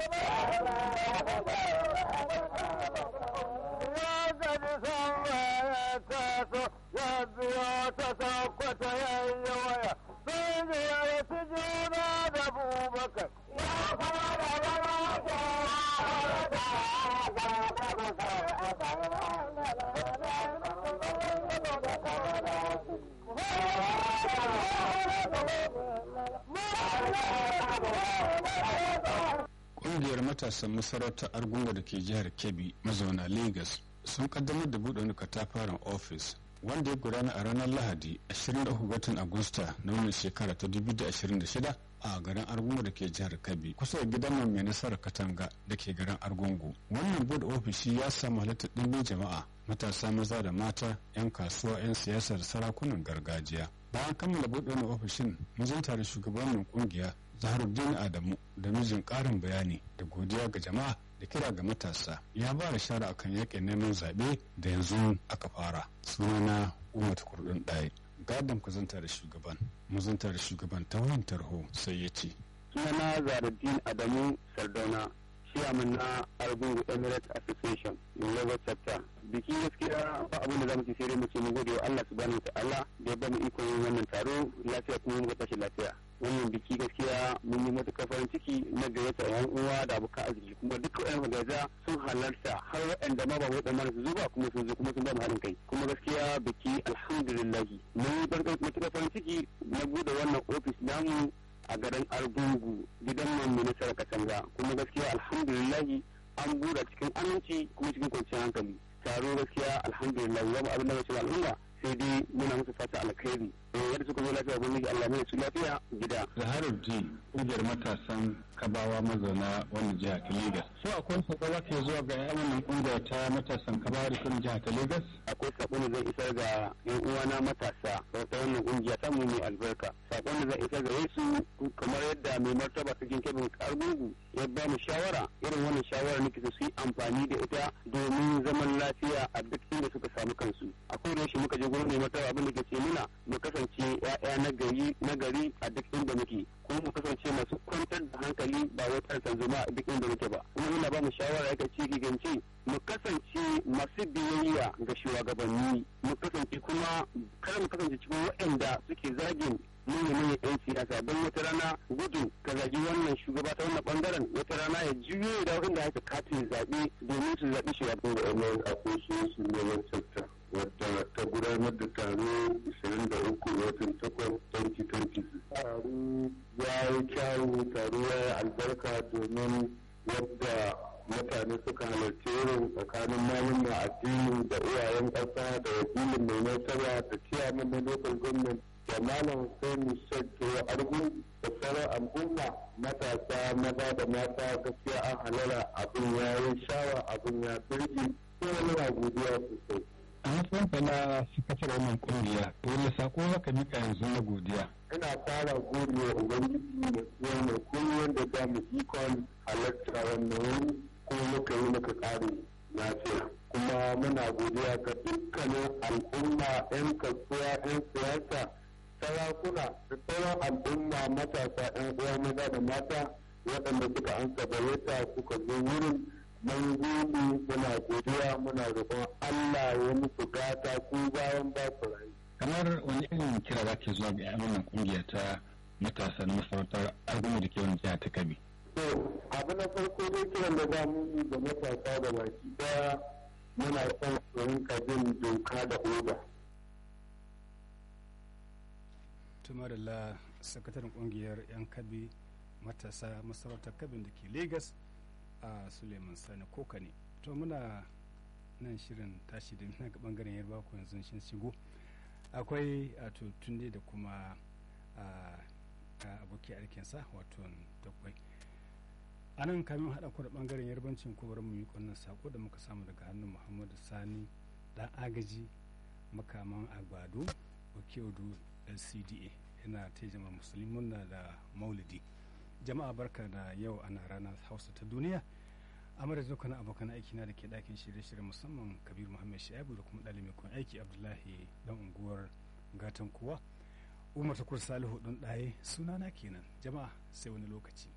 ta sakwata yayi waya sun ziyarci juna da bubakar ya fara da Ƙungiyar matasan masarautar Argungu da ke jihar Kebbi mazauna Legas sun kaddamar da buɗe wani katafaren ofis wanda ya gudana a ranar Lahadi 23 watan Agusta na wannan shekara ta 2026 a garin Argungu da ke jihar Kebbi kusa da gidan mai nasarar Katanga da ke garin Argungu. Wannan buɗe ofishi ya samu halittar ɗimbin jama'a matasa maza da mata 'yan kasuwa 'yan siyasa da sarakunan gargajiya. Bayan kammala buɗe wani ofishin mun tare shugabannin kungiya Zaharuddin Adamu da mijin ƙarin bayani da godiya ga jama'a da kira ga matasa ya ba da shara akan yakin neman zaɓe da yanzu aka fara sunana umar kurdin ɗaya gadon ku zanta da shugaban mu zanta da shugaban ta wayan tarho sai ya ce sunana zaruddin adamu sardauna chairman na argungu emirates association in lagos chapter biki gaskiya ba abin da zamu ci sai dai mu ce mu gode wa Allah subhanahu ta'ala da ya bamu ikon yin wannan taro lafiya kuma mu tashi lafiya wannan biki gaskiya mun yi matuƙar farin ciki na gayyata yan uwa da abokan arziki kuma duka yan magaja sun halarta har waɗanda ma ba waɗanda su zo ba kuma sun zo kuma sun ba mu haɗin kai kuma gaskiya biki alhamdulillahi mun yi matuƙar farin ciki na buɗe wannan ofis namu a garin argungu gidan mai nasarar katanga kuma gaskiya alhamdulillahi an buɗe cikin aminci kuma cikin kwanciyar hankali taro gaskiya alhamdulillahi babu abin da mace al'umma sai dai muna musu fata alkhairi yadda suka zo lafiya ubangiji Allah mai su lafiya gida Zaharuddin kungiyar matasan kabawa mazauna wani jiha ta Legas so akwai sako za ke zuwa ga yan wannan kungiyar ta matasan kabawa da kuma jiha ta Legas akwai sakon da zai isar ga yan uwana matasa ta wannan kungiya ta mu mai albarka sakon da zai isar ga su kamar yadda mai martaba cikin kebin argungu ya ba mu shawara irin wannan shawara ne kisa su yi amfani da ita domin zaman lafiya a duk inda suka samu kansu akwai da shi muka je gurin mai martaba abin da ke ce muna mu kasance ya'ya na gari na gari a duk inda muke kuma mu kasance masu kwantar da hankali ba wai tsarkan zuma a duk inda muke ba kuma muna ba mu shawara yaka ci gigance mu kasance masu biyayya ga shugabanni mu kasance kuma kada mu kasance cikin waɗanda suke zagin manyan yan siyasa don wata rana gudu ka zagi wannan shugaba ta wannan bangaren wata rana ya juyo da wanda aka katin zaɓe domin su zaɓi shugaban da wannan association ne wani wadda ta gudanar da taro 23 watan 8 2020 taro ya yi kyawu taro ya yi albarka domin wadda mutane suka halarci irin tsakanin malin addini da uwayen ƙasa da wakilin mai nasara da ciyaman na local government da malam Hussein Sheikh Argun da sauran al'umma matasa maza da mata gaskiya an halara abin ya yi shawa abin ya birgi kuma muna godiya sosai. a matsayin ka na sakatar wannan kungiya wani sako haka mika yanzu na godiya ina fara gode wa ubangiji da tsohon mai kullum da za mu ikon halarta wannan wuri kuma muka yi muka kare lafiya kuma muna godiya ga dukkanin al'umma 'yan kasuwa 'yan siyasa sarakuna da sauran al'umma matasa 'yan uwa maza da mata waɗanda suka ansa bayyata suka zo wurin mun gode muna godiya muna roƙon Allah ya musu gata ko bayan ba su rayu. kamar wani irin kira za ke zuwa ga yan wannan kungiya ta matasa na masarautar argungu da ke wani jiha ta kabi To abu na farko dai kiran da za mu yi ga matasa da baki daya muna son su rinka bin doka da oda. tumarila sakataren kungiyar yan kabi matasa masarautar kabin da ke Legas a suleiman sani koka ne to muna nan shirin tashi da na ga bangaren yarba ko yanzu shin shigo akwai a tunde da kuma aboki aikinsa wato dakwai a nan kamin haɗa ku da bangaren yarbancin ko bari mu yi wannan sako da muka samu daga hannun muhammadu sani dan agaji makaman agbado okiodu lcda yana ta jama'a musulmi na da maulidi jama'a barka da yau ana ranar hausa ta duniya a madadin dukkan abokan aiki na da ke ɗakin shirye-shirye musamman kabir muhammad shaibu da kuma ɗalibin kun aiki abdullahi dan unguwar gatan kuwa umar takur salihu ɗin ɗaye sunana kenan jama'a sai wani lokaci